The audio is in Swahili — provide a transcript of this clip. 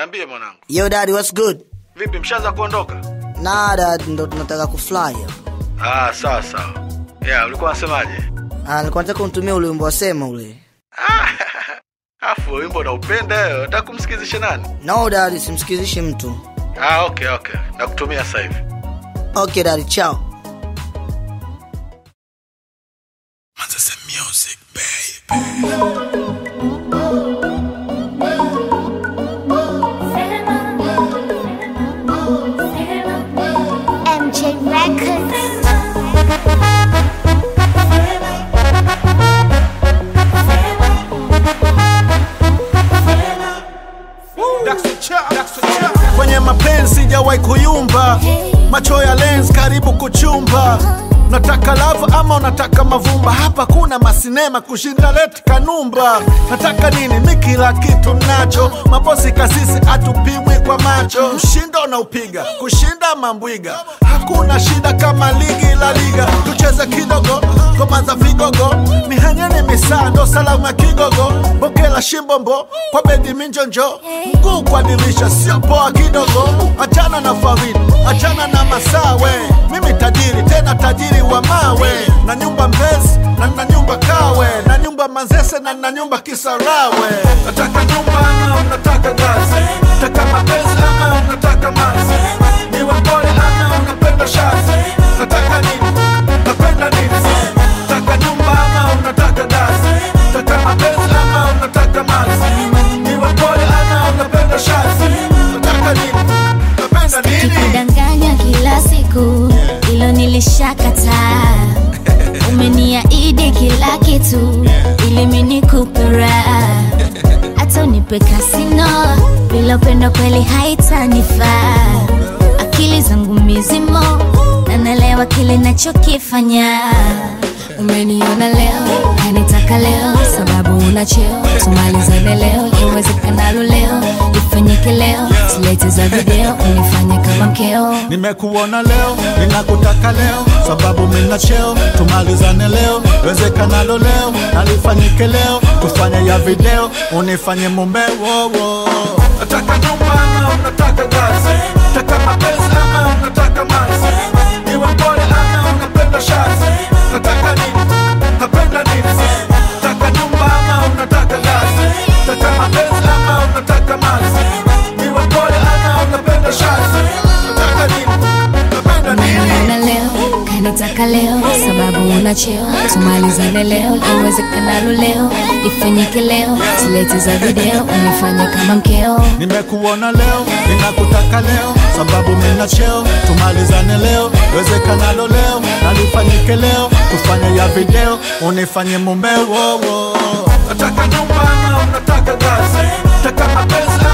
Niambie mwanangu. Yo daddy, what's good? Vipi mshaanza kuondoka? Nah dad, ndo tunataka kufly hapa. Ah, sawa sawa. Yeah, ulikuwa unasemaje? Ah, nilikuwa nataka unitumie ule wimbo wa sema ule. Ah, Afu wimbo unaupenda wewe, unataka kumsikizisha nani? No daddy, simsikizishi mtu. Ah, okay okay. Nakutumia sasa hivi. Okay daddy, ciao. Manzese music baby. MJ Records. kwenye mapenzi sijawahi kuyumba macho ya lens karibu kuchumba nataka lava ama unataka mavumba hapa kuna masinema kushinda leti kanumba nataka nini mi kila kitu nacho mabosi kasisi atupimwi kwa macho mshindo unaupiga kushinda mambwiga hakuna shida kama ligi la liga tucheze kidogo ngoma za vigogo mihanyeni misando salamu ya kigogo bokela shimbombo kwa bedi minjonjo mguu kwa dirisha sio poa kidogo achana na farid achana na masawe mimi tajiri tena tajiri wa mawe na nyumba mbezi na na nyumba kawe na nyumba manzese na na nyumba kisarawe nataka nyumba ama unataka gazi nataka mapenzi ama unataka mazi niwe mpole ama unapenda shazi nataka nini napenda nini nataka nyumba ama unataka gazi nataka mapenzi ama unataka mazi niwe mpole ama unapenda shazi nataka nini napenda nini kudanganya kila siku ilo nilishakataa umeniaidi kila kitu ili minikupera hata unipe kasino bila upendo kweli haitanifaa akili zangu mizimo na naelewa kile nachokifanya umeniona leo kanitaka leo sababu una cheo tumalizane leo iwezekanalo leo ifanyike leo silete za video unifanye kama mkeo nimekuona leo ninakutaka leo sababu mina cheo tumalizane leo wezekanalo leo nalifanyike leo tufanye ya video unifanye mumbewowo nataka nyumba ama unataka gazi nataka mapenzi ama unataka mazi niwe mpole ama unapenda shazi nataka nini napenda nini nataka nyumba ama unataka gazi nataka mapenzi ama unataka mazi niwe mpole ama unapenda shazi nataka nini napenda nini umeniona leo kanitaka leo sababu una cheo tumalizane leo iwezekanalo leo ifanyike leo silete za video unifanye kama mkeo nimekuona leo ninakutaka leo sababu mina cheo tumalizane leo wezekanalo leo nalifanyike leo tufanye ya video unifanye mumbewowo nataka nyumba ama unataka gazi nataka mapenzi